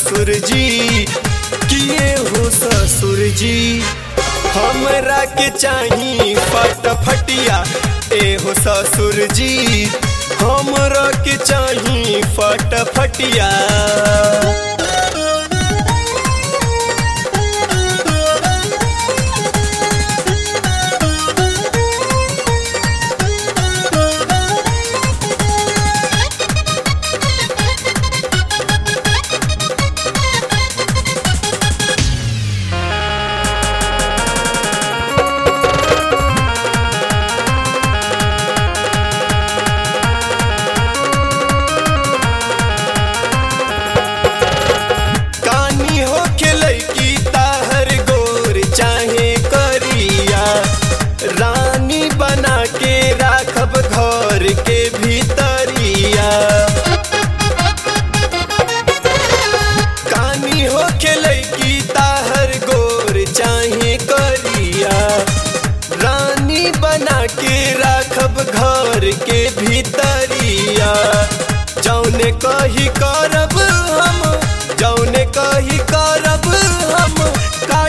ससुर जी किए हो ससुर जी हमरा के चाही फटफटिया ए हो ससुर जी हमरा के चाही फटफटिया कानी हो खेलै की ताहर गोर चाहे करिया रानी बना के राखब घर के भीतरिया कानी हो खेलै की ताहर गोर चाहे करिया रानी बना के राखब घर के भीतरिया जौने कही करब